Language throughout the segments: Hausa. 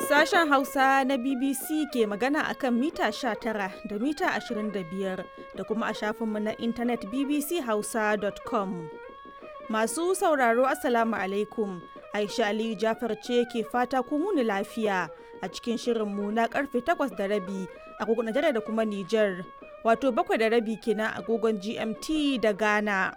Sashen Hausa na BBC ke magana akan mita 19 da mita 25 da kuma a shafinmu na intanet bbchausa.com. Masu sauraro Assalamu alaikum. Aisha Aliyu Jafar ce ke fata ku muni lafiya a cikin shirinmu na karfe 8 da rabi agogon Najeriya da kuma Nijar. Wato bakwai da rabi kenan agogon GMT da Ghana.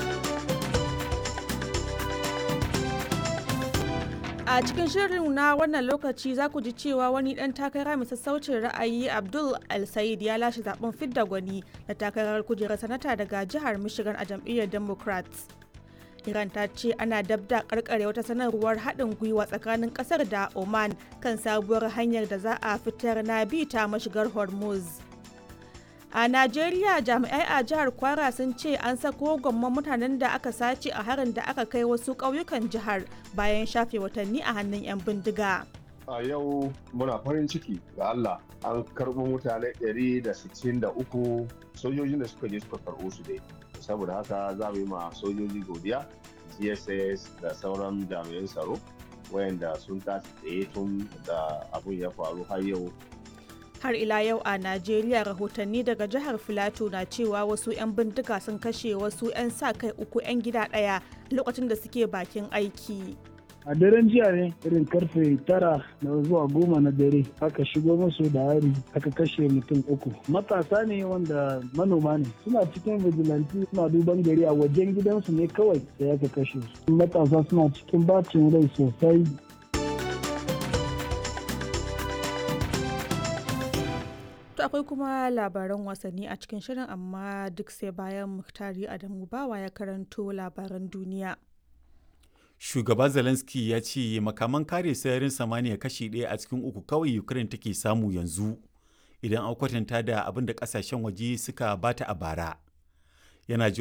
A cikin shirin na wannan lokaci za ku ji cewa wani ɗan takara mai sassaucin ra'ayi Abdul El-Said ya lashe zaben fidda gwani na takarar kujerar sanata daga jihar Michigan a jam'iyyar Democrats. Iran ta ce ana dabda karkare wata sanarwar haɗin gwiwa tsakanin ƙasar da Oman kan sabuwar hanyar da za a fitar na bi ta mashigar Hormuz. A Najeriya jami'ai a jihar Kwara sun ce an sako gwamman mutanen da aka sace a harin da aka kai wasu ƙauyukan jihar bayan shafe watanni a hannun 'yan bindiga. A yau muna farin ciki ga Allah an karɓo mutane 163 sojojin da suka je suka karɓo su dai. Saboda haka za mu yi ma sojoji godiya, GSS da sauran jami'an tsaro wayanda sun tashi tsaye tun da abun ya faru har yau har ila yau a najeriya rahotanni daga jihar filato na cewa wasu 'yan bindiga sun kashe wasu 'yan sa kai uku 'yan gida ɗaya lokacin da suke bakin aiki a daren jiya ne irin karfe tara da zuwa goma na dare aka shigo musu da hari aka kashe mutum uku matasa ne wanda manoma ne suna cikin vigilante suna duban gari a wajen gidansu ne kawai da aka kashe su matasa suna cikin bacin rai sosai To akwai kuma labaran wasanni a cikin shirin amma duk sai bayan Muhtari Adamu Bawa ya karanto labaran duniya. Shugaba Zelensky ya ce makaman kare sararin samaniya kashi ɗaya a cikin uku kawai Ukraine take samu yanzu idan an kwatanta da abin da ƙasashen waje suka bata a bara. Yana